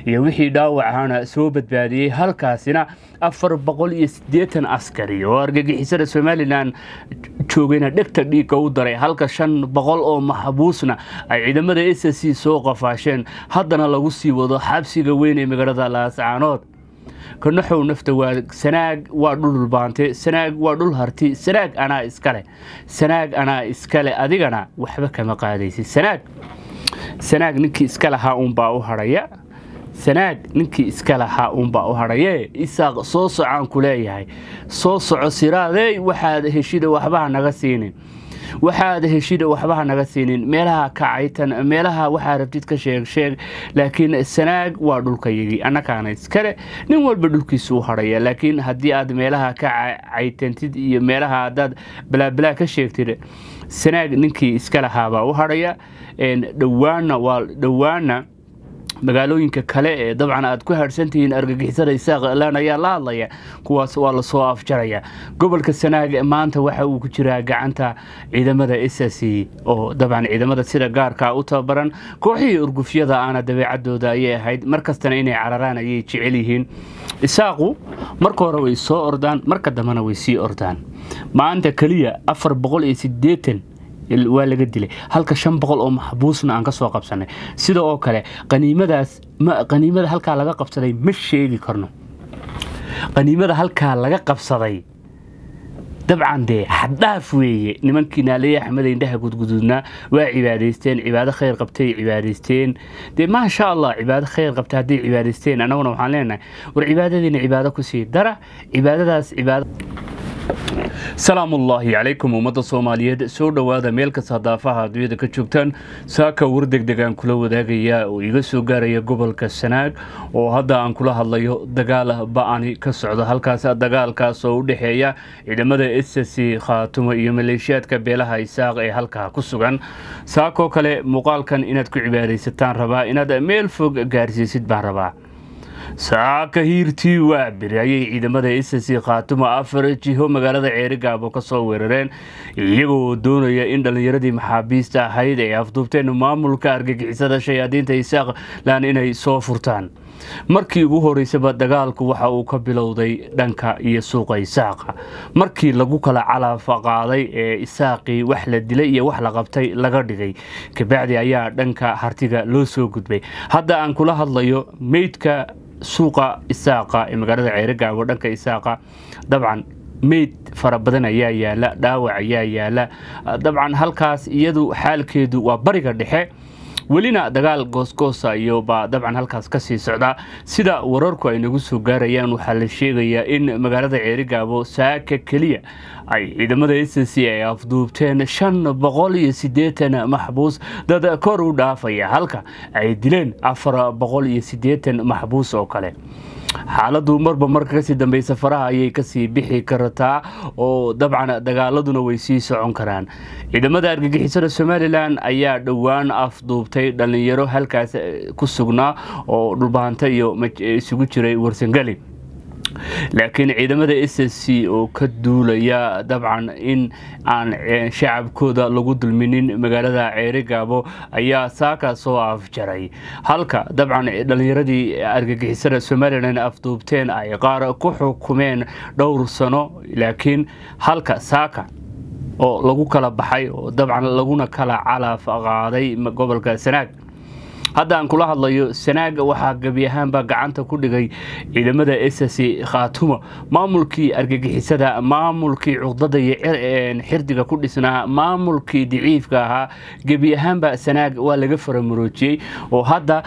iyo wixii dhaawacahana soo badbaadiyey halkaasina afar boqol iyo siddeetan askari oo argagixisada somalilan joogayna dhegta dhiigga u daray halka shan boqol oo maxbuusna ay ciidamada s c soo qafaasheen haddana lagu sii wado xabsiga weyn ee magaalada laascaanood kanaxow nafta waa sanaag waa dhul dhulbaante sanaag waa dhul harti sanaag anaa iskale sanaag anaa iskale adigana waxba kama qaadaysid sanaag sanaag ninkii iska lahaa uunbaa u hadhaya sanaag ninkii iska lahaa uunbaa u hadhaye isaaq soo socaan ku leeyahay soo soco siraadey waxaad heshida waxbaha naga siinin waxaad heshida waxbaha naga siinin meelaha kacaytan meelaha waxaa rabtid ka sheeg sheeg laakiin sanaag waa dhulkayagii annakaana iskale nin walba dhulkiisa u hadhaya laakiin haddii aad meelaha ka caytantid iyo meelaha haddaad balaabalaa ka sheegtid sanaag ninkii iska lahaabaa u hadhaya dhowaana waa dhowaana magaalooyinka kale ee dabcan aad ku haadhsantihiin argagixisada isaaqlan ayaa la hadlaya kuwaas waa lasoo afjaraya gobolka sanaag maanta waxa uu ku jiraa gacanta ciidamada s c oo dabcan ciidamada sida gaarka u tababaran kooxihii urgufyada aana dabeecadooda ayay ahayd mar kastana inay cararaan ayay jecel yihiin isaaqu marka hore way soo ordaan marka dambena way sii ordaan maanta keliya afar boqol iyo sideetan waa laga dilay halka shan boqol oo maxbuusna aan ka soo qabsanay sida oo kale qaniimadaas qaniimada halkaa laga qabsaday ma sheegi karno qaniimada halkaa laga qabsaday dabcan dee xaddhaaf weeye nimankii naaleeye axmed indhaha gudguduudnaa waa cibaadaysteen cibaado khayr qabtay cibaadaysteen dee maasha allah cibaado khayr qabta hadday cibaadaysteen annaguna waxaan leenahay war cibaadadiina cibaado kusii dara cibaadadaas cibaado salaamu ullaahi calaykum ummadda soomaaliyeed soo dhowaada meel kasta daafaha adduunyada ka joogtaan saaka war degdegaan kula wadaagaya oo iga soo gaaraya gobolka sanaag oo hadda aan kula hadlayo dagaal ba-ani ka socdo halkaas dagaalkaas oo u dhexeeya ciidamada s c khaatumo iyo maleeshiyaadka beelaha isaaq ee halkaa ku sugan saakoo kale muuqaalkan inaad ku cibaadaysataan rabaa inaad meel fog gaarsiisid baan rabaa saaka hiirtii waa biri ayay ciidamada s c khaatumo afar jiho magaalada ceerigaabo ka soo weerareen iyagoo doonaya in dhallinyaradii maxaabiista ahayd ay afduubteen maamulka argagixisada shayaadiinta isaaqlan inay soo furtaan markii ugu horeysaba dagaalku waxa uu ka bilowday dhanka iyo suuqa isaaqa markii lagu kala calaafa qaaday ee isaaqii wax la dilay iyo wax la qabtay laga dhigay kabacdi ayaa dhanka hartiga loo soo gudbay hadda aan kula hadlayo meydka suuqa isaaqa ee magaalada ceerigaabo dhanka isaaqa dabcan meyd fara badan ayaa yaala dhaawac ayaa yaala dabcan halkaas iyadu xaalkeedu waa bariga dhexe welina dagaal goosgoosa iyo baa dabcan halkaas ka sii socdaa sida wararku ay nagu soo gaarayaan waxaa la sheegayaa in magaalada ceerigaabo saaka keliya ay ciidamada s c ay afduubteen shan boqol iyo siddeetan maxbuus dad kor u dhaafaya halka ay dileen afar boqol iyo siddeetan maxbuus oo kale xaaladdu marba marka kasii dambeysa faraha ayay kasii bixi kartaa oo dabcan dagaaladuna way sii socon karaan ciidamada argagixisada somalilan ayaa dhowaan afduubtay dhallinyaro halkaas ku sugnaa oo dhulbaanta iyo isugu jiray warsangali laakiin ciidamada s c oo ka duulaya dabcan in aan shacabkooda lagu dulminin magaalada ceerigaabo ayaa saaka soo afjaray halka dabcan dhallinyaradii argagixisada somalilan afduubteen ay qaar ku xukumeen dhowr sano laakiin halka saaka oo lagu kala baxay oo dabcan laguna kala calaaf qaaday gobolka sanaag hadda aan kula hadlayo sanaaga waxaa gebi ahaanba gacanta ku dhigay ciidamada s c khaatumo maamulkii argagixisada maamulkii cuqdada iyo xirdiga ku dhisnaa maamulkii daciifka ahaa gebi ahaanba sanaag waa laga faramuroojiyey oo hadda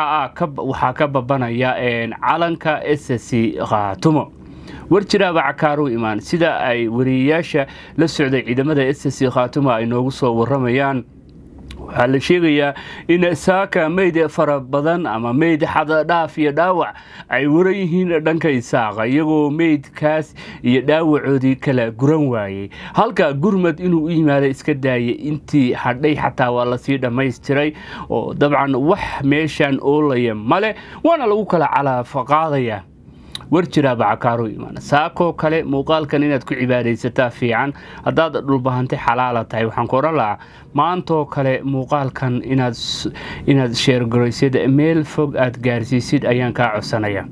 waxaa ka babanaya calanka s c khaatumo war jiraaba cakaaru imaan sida ay wariyeyaasha la socday ciidamada s c khaatumo ay noogu soo waramayaan waxaa la sheegayaa in saaka meyd fara badan ama meyd xaddhaaf iyo dhaawac ay waran yihiin dhanka isaaqa iyagoo meydkaas iyo dhaawacoodii kala guran waayey halka gurmad inuu u yimaado iska daayay intii hadhay xataa waa lasii dhammaystiray oo dabcan wax meeshan oolaya male waana lagu kala calaafa qaadaya war jiraa bacakaaru imaan saakoo kale muuqaalkan inaad ku cibaadaysataa fiican haddaad dhulbahantay xalaala tahay waxaan ku odhan lahaa maantoo kale muuqaalkan inaad sheergaraysid meel fog aad gaarsiisid ayaan kaa codsanaya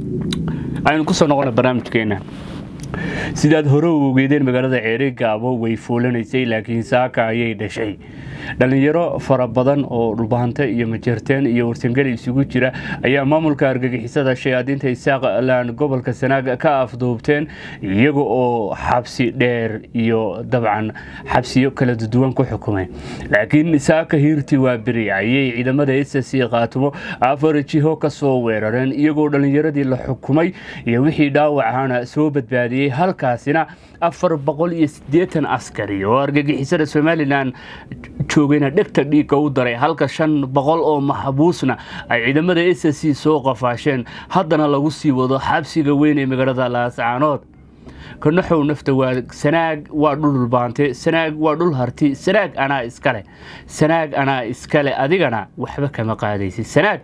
aynu kusoo noqona barnaamijkeena sidaad hore u ogeedeen magaalada ceeri gaabo way foolanaysay laakiin saaka ayay dhashay dhallinyaro fara badan oo dhulbahante iyo majeerteen iyo warsangeli isugu jira ayaa maamulka argagixisada shayaadiinta isaaqlan gobolka sanaag ka afduubteen iyaga oo xabsi dheer iyo dabcan xabsiyo kala duwan ku xukumay laakiin saaka hiirtii waa beri ayay ciidamada ss qaatumo afar jiho ka soo weerareen iyagoo dhallinyaradii la xukumay iyo wixii dhaawacana soo badbaadiyey halkaasina afar boqol iyo siddeetan askari oo argagixisada somalilan joogayna dhegta dhiigga u daray halka shan boqol oo maxbuusna ay ciidamada s c soo qafaasheen haddana lagu sii wado xabsiga weyn ee magaalada laascaanood kanaxow nafta waa sanaag waa dhul dhulbaante sanaag waa dhul harti sanaag anaa iskale sanaag anaa iskale adigana waxba kama qaadaysid sanaag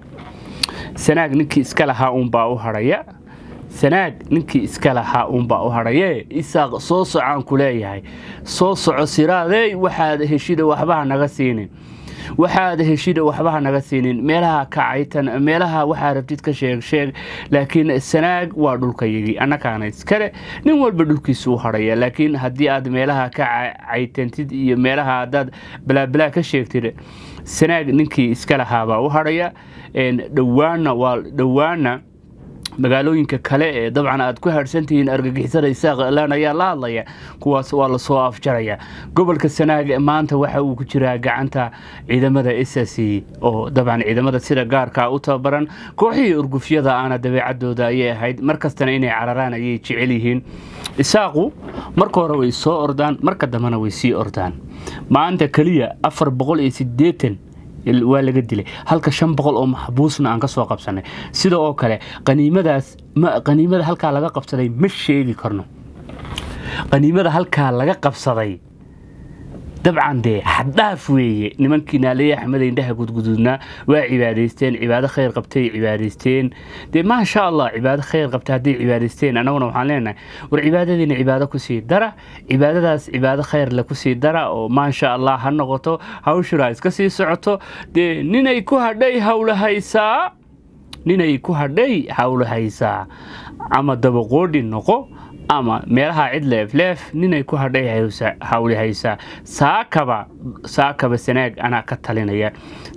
sanaag ninkii iska lahaa uunbaa u hadhaya sanaag ninkii iska lahaa uunbaa u hadhaye isaaq soo socaan ku leeyahay soo soco siraadey waxaad heshida waxbaha naga siinin waxaad heshida waxbaha naga siinin meelaha kacaytan meelaha waxaa rabtid ka sheeg sheeg laakiin sanaag waa dhulkayagii annakaana iskale nin walba dhulkiisu u hadhaya laakiin haddii aad meelaha ka caytantid iyo meelaha haddaad balaabalaa ka sheegtid sanaag ninkii iska lahaabaa u hadhaya dhowaana waa dhowaana magaalooyinka kale ee dabcan aad ku haadhsantihiin argagixisada isaaqlan ayaa la hadlaya kuwaas waa lasoo afjaraya gobolka sanaag maanta waxa uu ku jiraa gacanta ciidamada ss oo dabcan ciidamada sida gaarka u tababaran kooxihii urgufyada aana dabeecadooda ayay ahayd markastana inay cararaan ayay jecel yihiin isaaqu marka hore way soo ordaan marka dambena way sii ordaan maanta keliya afar boqol iyo sideetan waa laga dilay halka shan boqol oo maxbuusna aan ka soo qabsanay sida oo kale qaniimadaas qaniimada halkaa laga qabsaday ma sheegi karno qaniimada halkaa laga qabsaday dabcan dee xaddhaaf weeye nimankii naaleeye axmed indhaha gudguduudnaa waa cibaadaysteen cibaado khayr qabtay cibaadaysteen dee maasha allah cibaado khayr qabta hadday cibaadaysteen annaguna waxaan leenahay war cibaadadiina cibaado kusii dara cibaadadaas cibaado khayrle kusii dara oo maasha allah ha noqoto hawshura iska sii socoto dee ninay ku hadhay hawlahaysaa ninay ku hadhay hawlahaysaa ama dabaqoodhi noqo ama meelaha cid leefleef ninay ku hadhay hawli haysaa saakaba saakaba sanaag anaa ka talinaya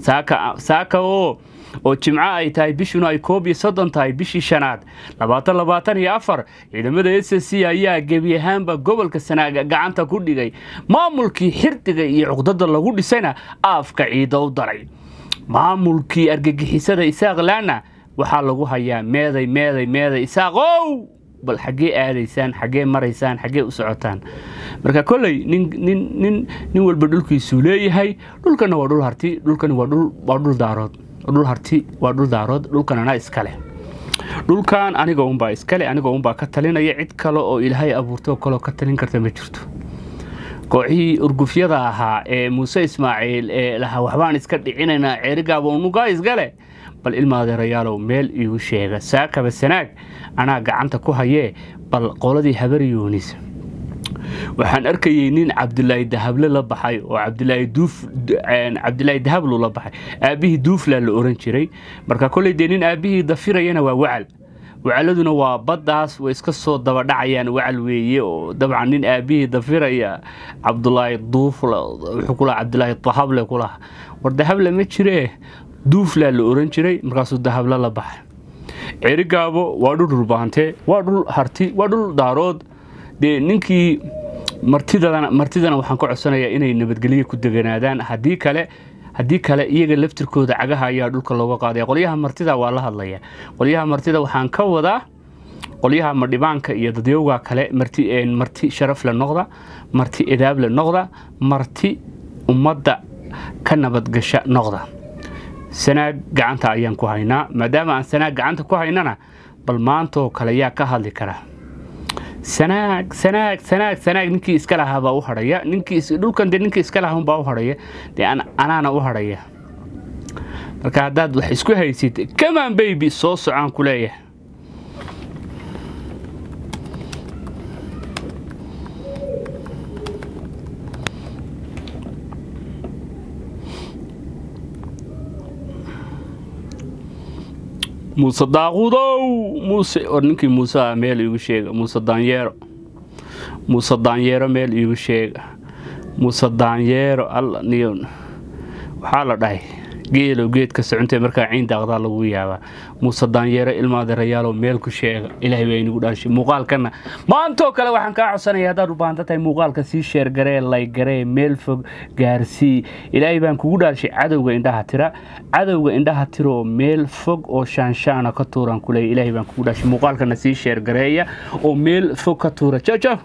saaka oo oo jimco ay tahay bishuna ay koob iyo soddon tahay bishii shanaad labaatan labaatan iyo afar ciidamada s c ayaa gebi ahaanba gobolka sanaaga gacanta ku dhigay maamulkii xirdiga iyo cuqdada lagu dhisayna aafka ciida u daray maamulkii argagixisada isaaqlaana waxaa lagu hayaa meeday meeday meeday isaaqow bal xaggee aadaysaan xaggee maraysaan xaggee u socotaan marka kolley nin nin nin nin walba dhulkiisuu leeyahay dhulkana waa dhul harti dhulkani waa dhul waa dhul daarood dhul harti waa dhul daarood dhulkanana iskale dhulkan aniga unbaa iskale aniga unbaa ka talinaya cid kale oo ilaahay abuurtoo kaleo ka talin karta ma jirto kooxihii urgufyada ahaa ee muuse ismaaciil ee lahaa waxbaan iska dhicinaynaa ceerigaaba unugaa isgale bal ilmaadeerayaalow meel iigu sheega saakaba sanaag anaa gacanta ku hayee bal qoladii habar yuunis waxaan arkayey nin cabdilaahi dahable la baxay oo cabdilaahi dahablu la baxay aabbihii duuflaa la oran jiray marka koley dee nin aabbihii dafirayana waa wacal wacaladuna waa baddaas way iska soo dabadhacayaan wacal weeye oo dabcan nin aabbihii dafiraya cabdulaahi duufla wuxuu kulaha cabdilaahi dahable kulaha war dahable ma jiree duuflaa la oran jiray markaasuu dahable la baxay cerigaabo waa dhul dhulbaante waa dhul harti waa dhul daarood dee ninkii martidana martidana waxaan ka codsanayaa inay nabadgelyo ku deganaadaan haddii kale haddii kale iyaga laftirkooda cagaha ayaa dhulka looga qaadaya qolyaha martida waa la hadlaya qolyaha martida waxaan ka wadaa qolyaha madhibaanka iyo dadyowga kale marti marti sharaf le noqda marti edaab le noqda marti ummadda ka nabadgasha noqda sanaag gacanta ayaan ku haynaa maadaama aan sanaag gacanta ku haynana bal maantoo kale yaa ka hadli kara sanaag sanaag sanaag sanaag ninkii iska lahaa baa u hadhaya ninkii dhulkan dee ninkii iska lahaa unbaa u hadhaya dee anaana u hadhaya marka haddaad wax isku haysid kamaan baybi soo socaan ku leeyahay muuse daaquudow muuse war ninkii muuse ah meel iigu sheega muuse daanyeero muuse daanyeero meel iigu sheega muuse daanyeero alla niyo waxaa la dhahay geelow geedka socontee markaa ciin daaqdaa lagu yaabaa muuse daanyeero ilmaadeerayaalow meel ku sheega ilaahay baa inagu dhaashay muuqaalkana maantoo kale waxaan kaa codsanaya haddaad u baahanta tahay muuqaalka sii sheergaree laygaree meel fog gaarsii ilaahay baan kugu dhaashay cadowga indhaha tira cadowga indhaha tiroo meel fog oo shaanshaana ka tuuraan kuleeya ilaahay baan kugu dhaashay muuqaalkana sii sheergareeya oo meel fog ka tuura jaw jaw